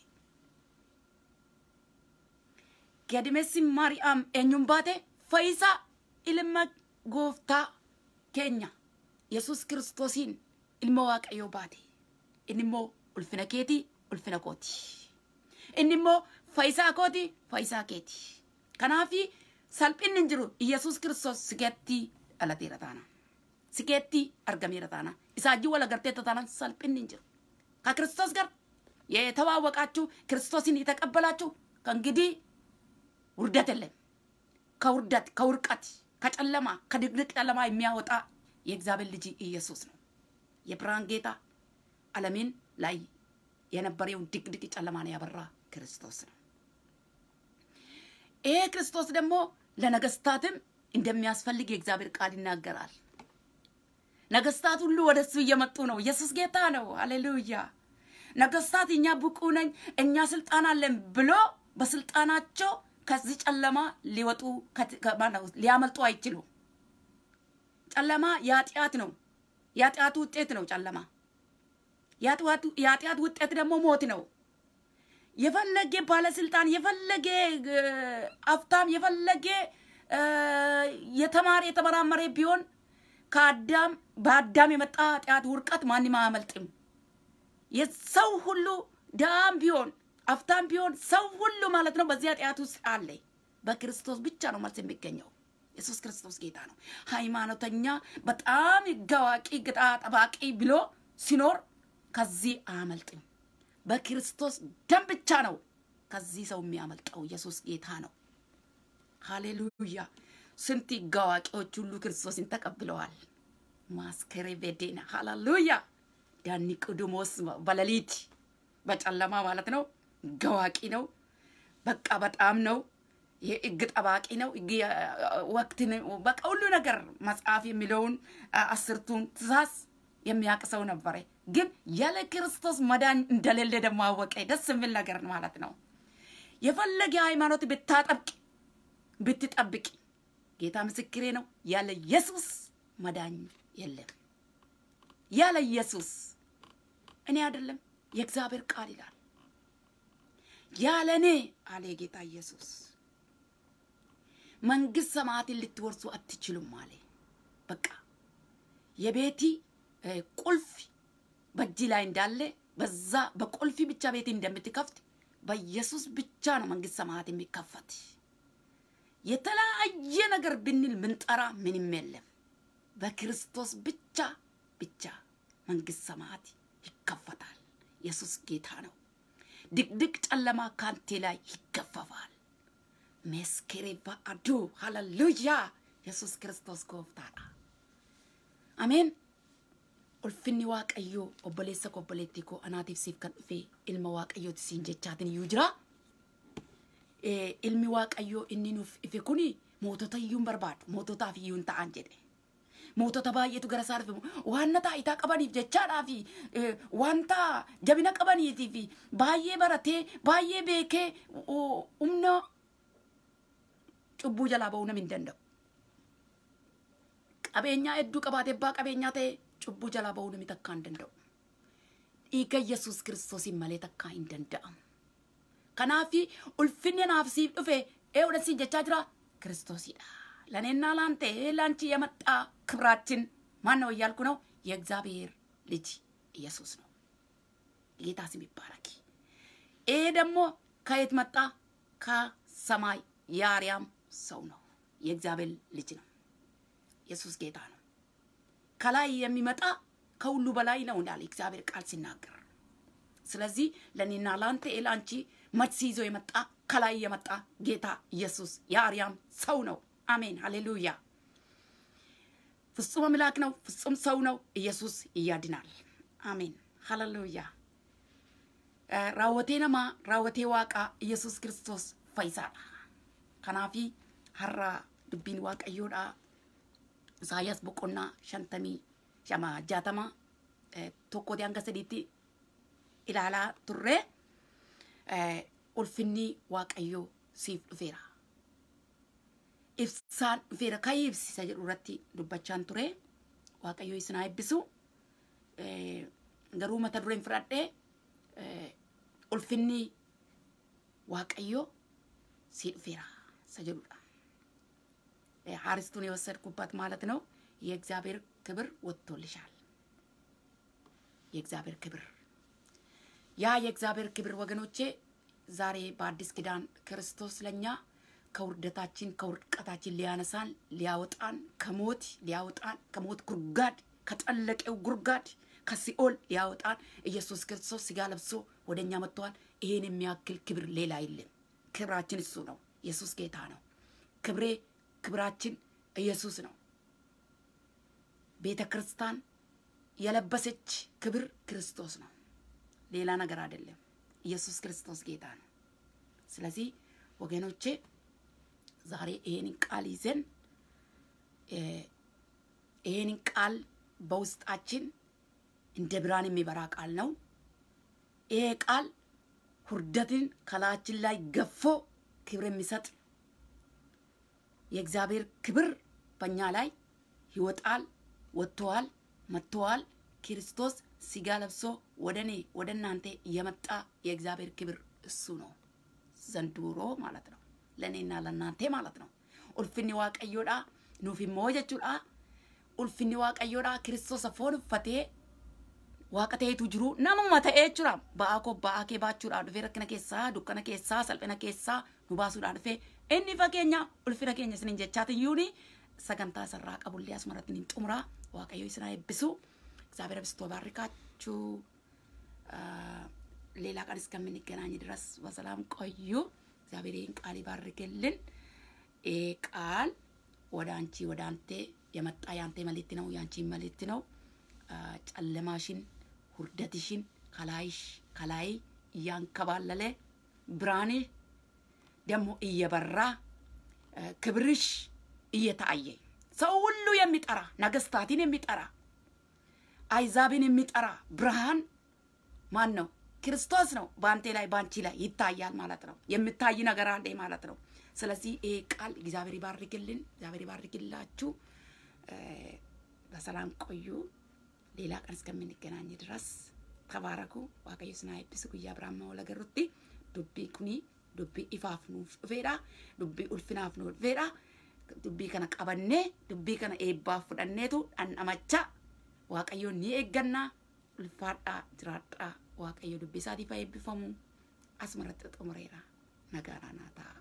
Gadimessi maariyaam eenyuun baate fayyisaa ilma gooftaa keenya. yesus kiristoosiin ilma waaqayyoo baate inni immoo ulfina keetii ulfina kooti inni immoo fayyisaa kooti fayyisaa keeti kanaafi salphinni hin jiru yesus kiristoos sikeetti dhalateera taana sikeetti argameera taana isaajii wal agarteetta taana salphinni hin jiru ከክርስቶስ ጋር የተዋወቃችሁ ክርስቶስን የተቀበላችሁ ከእንግዲህ ውርደት የለም ከውርደት ከውርቀት ከጨለማ ከድቅድቅ ጨለማ የሚያወጣ የእግዚአብሔር ልጅ ኢየሱስ ነው። የብርሃን ጌታ ዓለምን ላይ የነበረውን ድቅድቅ ጨለማን ያበራ ክርስቶስ ነው። ይሄ ክርስቶስ ደግሞ ለነገስታትም እንደሚያስፈልግ የእግዚአብሔር ቃል ይናገራል። ነገስታት ሁሉ ወደ እሱ እየመጡ ነው። ኢየሱስ ጌታ ነው። ሃሌሉያ። ነገስታት እኛ ብቁ ነኝ፣ እኛ ስልጣን አለን ብሎ በስልጣናቸው ከዚህ ጨለማ ሊወጡ ሊያመልጡ አይችሉም። ጨለማ የኃጢአት ነው። የኃጢአቱ ውጤት ነው ጨለማ። የኃጢአት ውጤት ደግሞ ሞት ነው። የፈለገ ባለስልጣን፣ የፈለገ አፍታም፣ የፈለገ የተማረ የተመራመረ ቢሆን ከአዳም በአዳም የመጣ ኃጢአት ውርቀት ማንም አያመልጥም። የሰው ሁሉ ዳም ቢሆን አፍታም ቢሆን ሰው ሁሉ ማለት ነው በዚህ ኃጢአት ውስጥ አለ። በክርስቶስ ብቻ ነው መልስ የሚገኘው። ኢየሱስ ክርስቶስ ጌታ ነው። ሃይማኖተኛ በጣም ሕግ አዋቂ ግጣ ጠባቂ ብሎ ሲኖር ከዚህ አያመልጥም። በክርስቶስ ደም ብቻ ነው ከዚህ ሰው የሚያመልጠው። ኢየሱስ ጌታ ነው። ሃሌሉያ። ስንት ሕግ አዋቂዎች ሁሉ ክርስቶስን ተቀብለዋል። ማስከሬ ቤዴና ሃሌሉያ። ዳኒ ቅዱሞስ በሌሊት በጨለማ ማለት ነው ሕግ አዋቂ ነው። በቃ በጣም ነው የህግ ጠባቂ ነው። ወቅትን በቃ ሁሉ ነገር መጽሐፍ የሚለውን አስርቱን ትእዛዝ የሚያውቅ ሰው ነበረ። ግን ያለ ክርስቶስ መዳን እንደሌለ ደግሞ አወቀ። ደስ የሚል ነገር ማለት ነው። የፈለገ ሃይማኖት ብታጠብቅ ብትጠብቅ፣ ጌታ ምስክሬ ነው፣ ያለ ኢየሱስ መዳኝ የለም። ያለ ኢየሱስ እኔ አይደለም የእግዚአብሔር ቃል ይላል። ያለ እኔ አለ ጌታ ኢየሱስ መንግስት ሰማያትን ልትወርሱ አትችሉም አለ። በቃ የቤቲ ቁልፍ በእጅ ላይ እንዳለ በዛ በቁልፊ ብቻ ቤት እንደምትከፍት በኢየሱስ ብቻ ነው መንግስት ሰማያት የሚከፈት። የተለያየ ነገር ብንል ምንጠራ ምንም የለም። በክርስቶስ ብቻ ብቻ መንግስት ሰማያት ይከፈታል። ኢየሱስ ጌታ ነው። ድቅድቅ ጨለማ ካንቴ ላይ ይገፈፋል። መስከሬ በአዱ ሃሌሉያ! ኢየሱስ ክርስቶስ ጎፍታadha። አሜን። ulfinni waaqayyoo obboleessa koo obboleettii koo anaatiif siif kan dhufe ilma waaqayyooti siin jechaatin iyyuu jira. Ilmi waaqayyoo inni nuuf ife kuni mootota iyyuu hin barbaadu moototaaf iyyuu hin ta'an jedhe. Mootota baay'eetu gara isaa dhufe wanta taayitaa qabaniif jechaadhaa fi wanta jabina qabaniitii fi baay'ee baratee baay'ee beekee humna cubbuu jalaa ba'uu namni hin danda'u. Qabeenyaa hedduu qabaatee abbaa qabeenyaa ta'e cubbuu jalaa ba'uu namni takkaa hin danda'u. Dhiiga Yesuus kiristoosiin malee takkaa hin danda'amu. Kanaaf ulfinni naaf siif dhufe eewudha siin jechaa jira kiristoosidha. ለእኔና ለአንተ ለአንቺ የመጣ ክብራችን ማን ነው እያልኩ ነው። የእግዚአብሔር ልጅ ኢየሱስ ነው። ጌታ ስም ይባረክ። ይሄ ደግሞ ከየት መጣ? ከሰማይ የአርያም ሰው ነው። የእግዚአብሔር ልጅ ነው። ኢየሱስ ጌታ ነው። ከላይ የሚመጣ ከሁሉ በላይ ነው እንዳለ እግዚአብሔር ቃል ሲናገር። ስለዚህ ለእኔና ለአንተ ለአንቺ መልስ ይዞ የመጣ ከላይ የመጣ ጌታ ኢየሱስ የአርያም ሰው ነው። አሜን፣ ሃሌሉያ። ፍጹም አምላክ ነው፣ ፍጹም ሰው ነው። ኢየሱስ ያድናል። አሜን፣ ሃሌሉያ። raawwatee namaa raawwatee waaqaa Yesuus Kiristoos fayyisaadha. Kanaafi har'a dubbiin waaqayyoodha. Isaayyaas boqonnaa shantamii shama jaatama tokkooti hanga sadiitti ilaalaa turre ulfinni waaqayyoo siif dhufeera. Ibsaan dhufeera ka'ii ibsisa jedhu irratti dubbachaan ture. Waaqayyoo isin haa eebbisu. Garuu mata dureen fudhadhee ulfinni waaqayyoo si dhufeera isa jedhudha። ሀርስቱን የወሰድኩበት ማለት ነው። የእግዚአብሔር ክብር ወጥቶልሻል። የእግዚአብሔር ክብር ያ የእግዚአብሔር ክብር ወገኖቼ ዛሬ በአዲስ ኪዳን ክርስቶስ ለኛ ከውርደታችን ከውድቀታችን ሊያነሳን ሊያወጣን ከሞት ሊያወጣን ከሞት ጉርጋድ ከጠለቀው ጉርጋድ ከሲኦል ሊያወጣን ኢየሱስ ክርስቶስ ስጋ ለብሶ ወደ እኛ መጥተዋል። ይሄን የሚያክል ክብር ሌላ የለም። ክብራችን እሱ ነው። ኢየሱስ ጌታ ነው። ክብሬ ክብራችን ኢየሱስ ነው። ቤተ ክርስቲያን የለበሰች ክብር ክርስቶስ ነው። ሌላ ነገር አይደለም። ኢየሱስ ክርስቶስ ጌታ ነው። ስለዚህ ወገኖቼ ዛሬ ይሄንን ቃል ይዘን ይሄንን ቃል በውስጣችን እንደ ብርሃን የሚበራ ቃል ነው። ይሄ ቃል ሁርደትን ከላያችን ላይ ገፎ ክብር የሚሰጥ የእግዚአብሔር ክብር በእኛ ላይ ይወጣል፣ ወጥተዋል፣ መጥተዋል። ክርስቶስ ስጋ ለብሶ ወደ እኔ ወደ እናንተ የመጣ የእግዚአብሔር ክብር እሱ ነው። ዘንድሮ ማለት ነው፣ ለእኔና ለእናንተ ማለት ነው። ኡልፍኒ ዋቀዮዳ ኑፊሞ ጀቹዳ ኡልፍኒ ዋቀዮዳ ክርስቶስ አፎን ኡፈቴ waaqa ta'etu jiru namuma ta'ee jira ba'aa koo ba'aa kee baachuudhaan dhufee rakkina keessaa dukkana keessaa salphina keessaa nu baasuudhaan dhufee inni fageenya ulfina keenya isiniin jechaatiyyuuni sagantaa sarraa qabullee asumarratti niin xumuraa waaqayyo isin haa eebbisu እግዚአብሔር አብዝቶ ባርካችሁ ሌላ ቀን እስከምንገናኝ ድረስ በሰላም ቆዩ እግዚአብሔር ይህን ቃል ይባርክልን ይህ ቃል ወደ አንቺ ወደ አንተ የመጣ የአንተ መልእክት ነው የአንቺ መልእክት ነው ጨለማሽን ሁርደትሽን ከላይሽ ከላይ እያንከባለለ ብርሃን ደግሞ እየበራ ክብርሽ እየታየ ሰው ሁሉ የሚጠራ ነገስታትን የሚጠራ አይዛብን የሚጠራ ብርሃን ማን ነው? ክርስቶስ ነው። በአንቴ ላይ በአንቺ ላይ ይታያል ማለት ነው። የሚታይ ነገር አለ ማለት ነው። ስለዚህ ይሄ ቃል እግዚአብሔር ይባርክልን፣ እግዚአብሔር ይባርክላችሁ። በሰላም ቆዩ። ሌላ ቀን እስከምንገናኝ ድረስ ተባረኩ። waaqayyo isin haa eebbisu guyyaa biraan moo lagarrutti dubbii kuni dubbii ifaaf nuuf dhufeedha dubbii ulfinaaf nuuf dhufeedha dubbii kana qabannee dubbii kana eebbaaf fudhanneetu dhandhamacha waaqayyo ni eeggannaa ulfaadhaa jiraadhaa waaqayyo dubbii isaatiif haa eebbifamu asumarratti xumureera nagaadhaan haa ta'a.